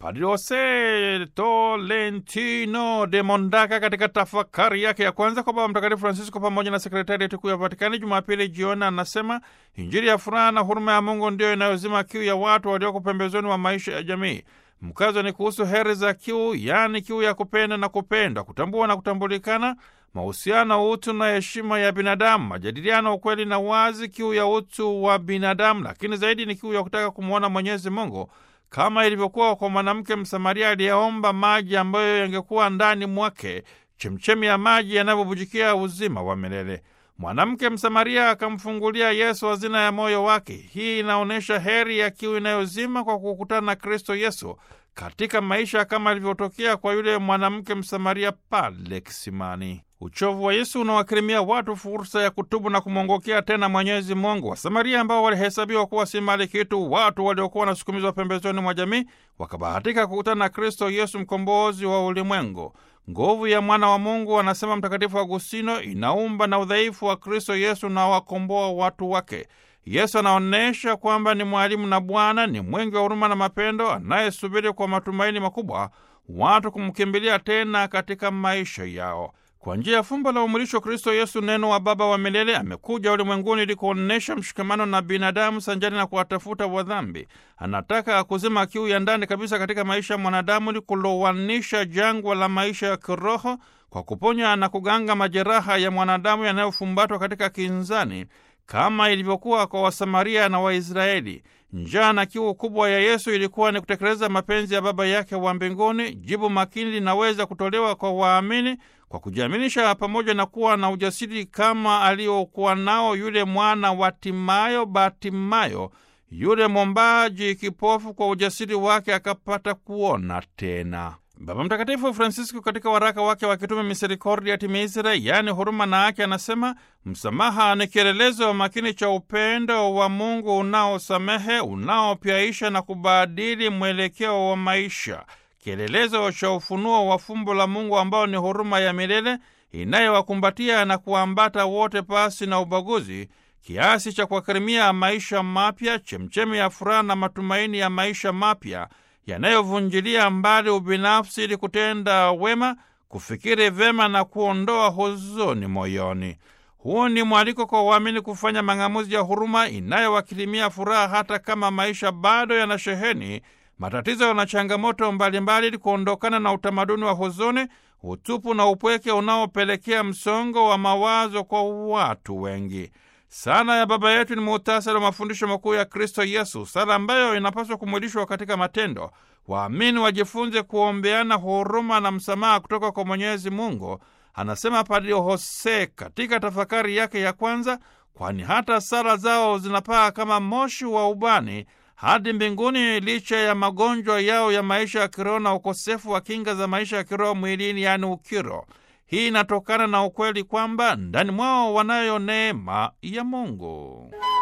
Padre Jose Tolentino de Mondaka katika tafakari yake ya kwanza kwa Baba Mtakatifu Francisco pamoja na sekretarieti kuu ya Vatikani Jumapili jioni, anasema Injili ya furaha na huruma ya Mungu ndiyo inayozima kiu ya watu walioko pembezoni mwa maisha ya jamii. Mkazo ni kuhusu heri za kiu, yaani kiu ya kupenda na kupendwa, kutambua na kutambulikana, mahusiano, utu na heshima ya binadamu, majadiliano, ukweli na wazi, kiu ya utu wa binadamu, lakini zaidi ni kiu ya kutaka kumwona Mwenyezi Mungu kama ilivyokuwa kwa mwanamke Msamaria aliyeomba maji ambayo yangekuwa ndani mwake chemchemi ya maji yanavyobujikia uzima wa milele. Mwanamke Msamaria akamfungulia Yesu hazina ya moyo wake. Hii inaonyesha heri ya kiu inayozima kwa kukutana na Kristo Yesu katika maisha kama ilivyotokea kwa yule mwanamke Msamaria pale kisimani. Uchovu wa Yesu unawakirimia watu fursa ya kutubu na kumwongokea tena Mwenyezi Mungu. Wasamaria ambao walihesabiwa kuwa si mali kitu, watu waliokuwa wanasukumizwa pembezoni mwa jamii, wakabahatika kukutana na Kristo Yesu, mkombozi wa ulimwengu. Nguvu ya mwana wa Mungu, anasema Mtakatifu Agustino, inaumba na udhaifu wa Kristo Yesu na wakomboa watu wake. Yesu anaonyesha kwamba ni mwalimu na Bwana, ni mwingi wa huruma na mapendo, anayesubiri kwa matumaini makubwa watu kumkimbilia tena katika maisha yao. Kwa njia ya fumbo la umwilisho, Kristo Yesu, neno wa Baba wa milele, amekuja ulimwenguni ili kuonyesha mshikamano na binadamu sanjani na kuwatafuta wadhambi. Anataka kuzima kiu ya ndani kabisa katika maisha ya mwanadamu ili kulowanisha jangwa la maisha ya kiroho kwa kuponya na kuganga majeraha ya mwanadamu yanayofumbatwa katika kinzani kama ilivyokuwa kwa Wasamaria na Waisraeli. Njaa na kiu kubwa ya Yesu ilikuwa ni kutekeleza mapenzi ya Baba yake wa mbinguni. Jibu makini linaweza kutolewa kwa waamini kwa kujiaminisha, pamoja na kuwa na ujasiri kama aliokuwa nao yule mwana wa Timayo Batimayo, yule mwombaji kipofu. Kwa ujasiri wake akapata kuona tena. Baba Mtakatifu Francisco katika waraka wake wa kitume Misericordia Timiisire, yaani huruma na haki, anasema msamaha ni kielelezo makini cha upendo wa Mungu unaosamehe, unaopyaisha na kubadili mwelekeo wa maisha, kielelezo cha ufunuo wa fumbo la Mungu ambao ni huruma ya milele inayowakumbatia na kuambata wote pasi na ubaguzi, kiasi cha kuwakirimia maisha mapya, chemchemi ya furaha na matumaini ya maisha mapya yanayovunjilia mbali ubinafsi ili kutenda wema, kufikiri vyema na kuondoa huzuni moyoni. Huu ni mwaliko kwa waamini kufanya mang'amuzi ya huruma inayowakirimia furaha hata kama maisha bado yana sheheni matatizo na changamoto mbalimbali, ili kuondokana na utamaduni wa huzuni, utupu na upweke unaopelekea msongo wa mawazo kwa watu wengi. Sala ya Baba yetu ni muhtasari wa mafundisho makuu ya Kristo Yesu, sala ambayo inapaswa kumwilishwa katika matendo. Waamini wajifunze kuombeana huruma na msamaha kutoka kwa Mwenyezi Mungu, anasema Padre Jose katika tafakari yake ya kwanza, kwani hata sala zao zinapaa kama moshi wa ubani hadi mbinguni, licha ya magonjwa yao ya maisha ya kiroho na ukosefu wa kinga za maisha ya kiroho mwilini, yaani ukiro. Hii inatokana na ukweli kwamba ndani mwao wanayo neema ya Mungu.